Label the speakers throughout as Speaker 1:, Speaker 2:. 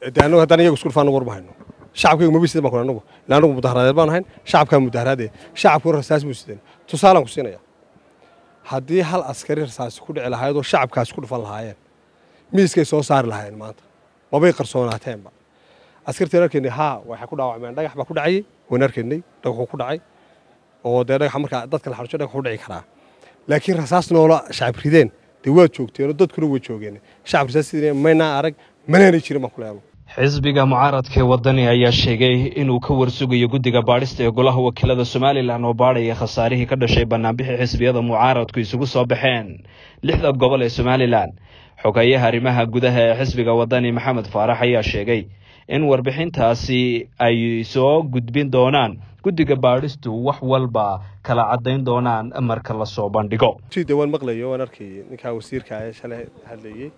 Speaker 1: de annagu haddaan iyagu isku dhufaan war ma hayno shacabkaygu maba sidan baan ku anagu ilaa anagu mudaharaadeed baan ahayn shacabkaa mudaharaadee shacabku rasaas buu sideen tusaalaan ku siinaya haddii hal askari rasaasi ku dhici lahayd oo shacabkaasi ku dhufan lahaayeen miiskay soo saari lahaayeen maanta mabay qarsoonaateenba askartiin arkaynay haa waxay ku dhaawacmeen dhagax baa ku dhacayay waan arkaynay dhagaxuu ku dhacay oo dee dhagaxa markaa dadka la xarsho dhagax u dhici karaa laakiin rasaas noola shacab rideen dee waad joogteen oo dadkuna way joogeen shacab rasaas sideen maynaa arag manaanay jirin baan ku leelo
Speaker 2: xisbiga mucaaradka ee wadani ayaa sheegay inuu ka warsugayo guddiga baadhista ee golaha wakiilada somalilan oo baadhaya khasaarihii ka dhashay banaanbixii xisbiyada mucaaradku isugu soo baxeen lixda gobol ee somalilan xogeeyaha arrimaha gudaha ee xisbiga wadani maxamed faarax ayaa sheegay in warbixintaasi ay soo gudbin doonaan guddiga baadhistu wax walba kala caddayn doonaan marka lasoo bandhigo
Speaker 1: de waan maqlayo waan arkayay ninkaa wasiirka ee shalay hadlayey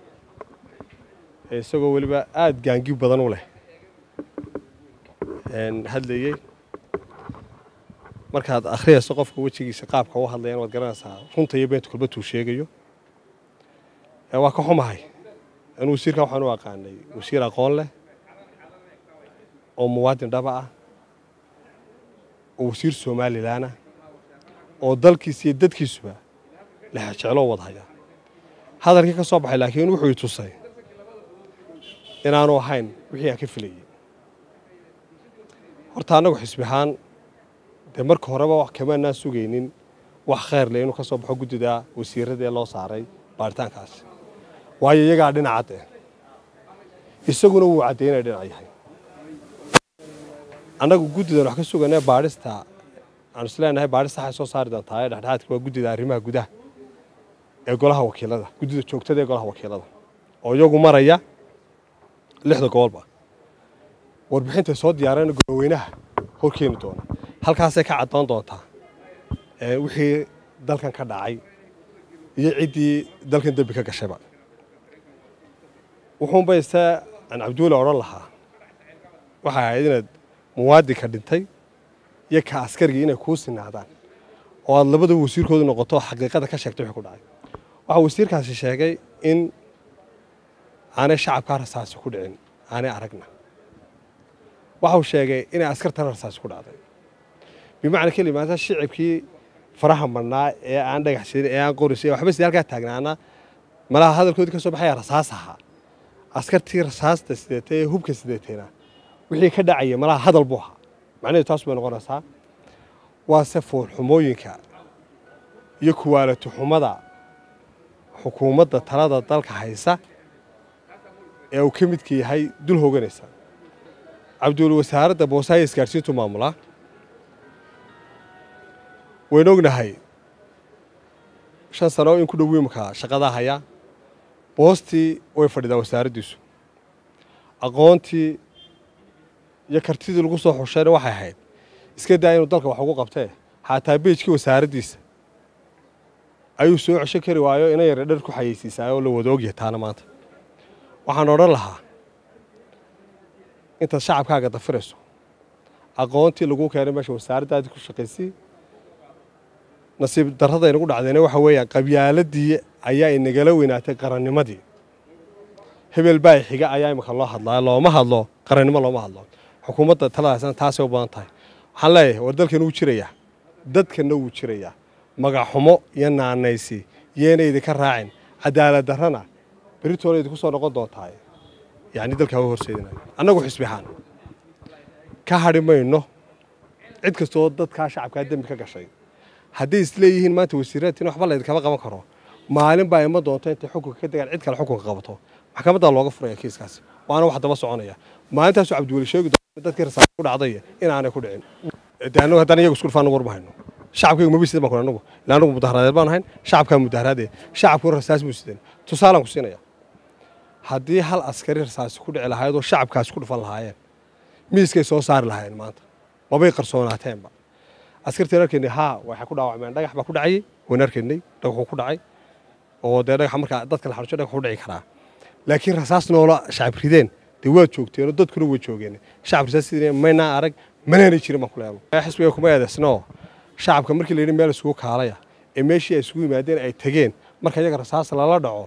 Speaker 1: isagoo weliba aada gaangi badan u leh hadlayey markaad akhriyayso qofka wejigiisa qaabka u hadlayan waad garanaysaa runta iyo beenta kulbatuu sheegayo waa ka xumahay in wasiirka waxaan u aqaanay wasiir aqoon leh oo muwaadin dhaba ah oo wasiir somalilanah oo dalkiisa iyo dadkiisuba lexjecloo wadhaya hadalkii ka soo baxay laakiin wuxuu i tusay inaanu ahayn wixii aan ka filayey horta annagu xisbi ahaan dee marka horeba wax kamaanaan sugaynin wax khayr leh inuu ka soo baxo guddida wasiirada ee loo saaray baaritaankaasi waayo iyagaa dhinacadde isaguna wuu caddaynaya dhinac yahay annagu guddidan wax ka suganee baadhista aanu isleenahay baadhista waxay soo saari doontaa ee dhexdhexaadka waa guddida arrimaha gudaha ee golaha wakiilada guddida joogtada ee golaha wakiilada oo iyagu maraya lixda gobolba warbixintay soo diyaareen goloweynaha hor keeni doona halkaasay ka caddoon doontaa wixii dalkan ka dhacay iyo ciddii dalkan dembi ka gashayba wuxuunba ise aan cabduule odhan lahaa waxay ahayd inaad muwaadinka dhintay iyo ka askarigii inay kuu sinaadaan oo aad labadaba wasiirkoodu noqoto xaqiiqada ka sheegtay wixii ku dhacay waxaa wasiirkaasi sheegay in aanay shacabkaa rasaasi ku dhicin aanay aragna waxau sheegay inay askartana rasaasi ku dhacday bimacna kelimaata shicibkii faraha marnaa ee aan dhagax sirin ee aan qoris waxba sidii halkaa taagnaana malaha hadalkoodii ka soo baxaya rasaas ahaa askartii rasaasta sideetay ee hubka sideetayna wixii ka dhacaya malaha hadal buu ahaa macnaheedu taas bay noqonaysaa waase foolxumooyinka iyo kuwaalato xumada xukuumadda talada dalka haysa ee uu ka midka yahay dul hooganaysa cabduul wasaaradda boosaayo isgaadhsiintu maamulaa waynu ognahay shan sano in ku dhow imika shaqadaa hayaa boostii way fadhidaa wasaaraddiisu aqoontii iyo kartidii lagu soo xushayna waxay ahayd iska daa inuu dalka wax ugu qabtee xataa beejkii wasaaraddiisa ayuu soo cesho kari waayo ina yara dhar ku xayeysiisaa oo la wada ogyahay taana maanta waxaan odhan lahaa intaad shacabkaaga dafirayso aqoontii lagu keenay meesha wasaaraddaadii ku shaqaysay nasiib darrada inagu dhacdayna waxa weeyaan qabyaaladii ayaa inagala weynaatay qarannimadii hebel baa xiga ayaa imika loo hadlaa looma hadlo qarannimo looma hadlo xukuumadda taladaasna taasay u badan tahay waxaan leeyahay war dalkan wuu jirayaa dadkanna wuu jirayaa magaxxumo iyo naanaysi yeena idinka raacin cadaalad darrana beritoona idinku soo noqon doontaa yacni dalkaa u horseedinayo annagu xisbi ahaan ka hadhi mayno cid kastoo dadkaa shacabkaa dembi ka gashay hadday isleeyihiin maanta wasiiraadtiin waxba laydinkama qaban karo maalin baa ima doonto intay xukunka ka degaan cid kale xukunka qabato maxkamaddaa looga furaya kiiskaasi waana wax daba soconaya maalintaasuu cabdiweli sheegi doona dadkii rasaas ku dhacday inaanay ku dhicin de annagu haddaan iyagu isku dhufaan war ma hayno shacabkaygu maba sidan baan ku anagu ilaa anagu mudaharaadeed baan ahayn shacabkaa mudaharaadee shacabkuna rasaas buu sideen tusaalaan ku siinaya haddii hal askari rasaasi ku dhici lahayd oo shacabkaasi ku dhufan lahaayeen miiskay soo saari lahaayeen maanta mabay qarsoonaateenba askartiin arkaynay haa waxay ku dhaawacmeen dhagax baa ku dhacayay waan arkaynay dhagaxuu ku dhacay oo dee dhagaxa markaa dadka la xarsho dhagax u dhici karaa laakiin rasaas noola shacab rideen dee waad joogteen oo dadkuna way joogeen shacab rasaas sideen maynaa arag manaanay jirin baan ku leelo xisbiga kuma eedaysnoo shacabka markii la yidhi meel isugu kaalaya ee meeshii ay isugu yimaadeen ay tegeen marka iyaga rasaas lala dhaco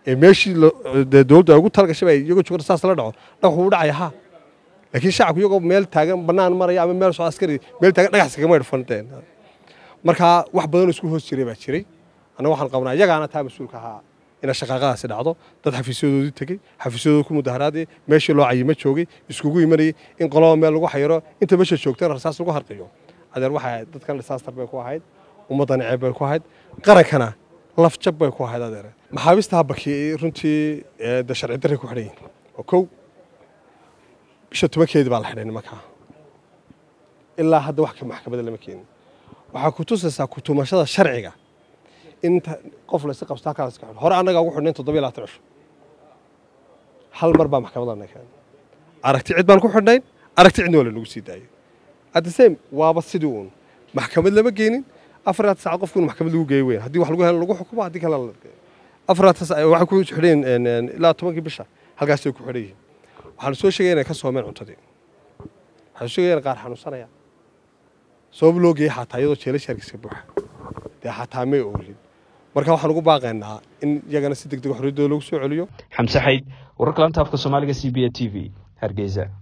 Speaker 1: ee meeshii dee dowladdu ay ugu talagashay ay iyagoo jooga rasaas la dhaco dhagax wuu dhacaya ha laakiin shacabku iyagoo meel taagan bannaan maraya ama meel soo askari meel taagan dhagax kagama idhfanteen marka wax badanoo isku hoos jiray baa jiray annaga waxaan qabnaa iyagaana taa mas-uulka ahaa ina shaqaaqadaasi dhacdo dad xafiisyadoodii tegey xafiisyadooda ku mudaharaadayay meeshii loo cayimo joogay iskugu imanayay in qoloba meel lagu xayiro inta meesha joogtana rasaas lagu harqiyo adeer waxay ahayd dadkan disaastar bay ku ahayd ummaddan ceeb bay ku ahayd qarankana laf jab bay ku ahayd adeer maxaabiista habaki runtii de sharci darray ku xidhan yihin oo kow bisha tobankeedii baa la xidhay nimankaa ilaa hadda wax ka maxkamadda lama keenin waxaa ku tusaysaa kutumashada sharciga inta qof laysi qabsto halkaa iska xidho hore annagaa ugu xidhnayn toddoba iyo labaatan cisho hal mar baa maxkamadana keenay aragti cid baan ku xidhnayn aragti cidna waa la nagu sii daayay at the same waaba sidii uun maxkamad lama geenin afaraad saacad qofku in maxkamad lagu geeyo weyn haddii wax lagu helo lagu xukumo haddii kale la afaraad waxay ku xidheen ilaa tobankii bisha halkaasay ku xidhan yihiin waxaan soo sheegaya inay ka soomeen cuntadii waxaan soo sheegaya in qaar xanuunsanaya sabab loo geeyay xataa iyadoo jeelasha hargeysa buuxa dee xataa may oolin marka waxaan ugu baaqaynaa in iyagana si deg deg xorriyaddooda lagu soo celiyo
Speaker 2: xamse xayd wararka lanta afka soomaaliga c b a t v hargeysa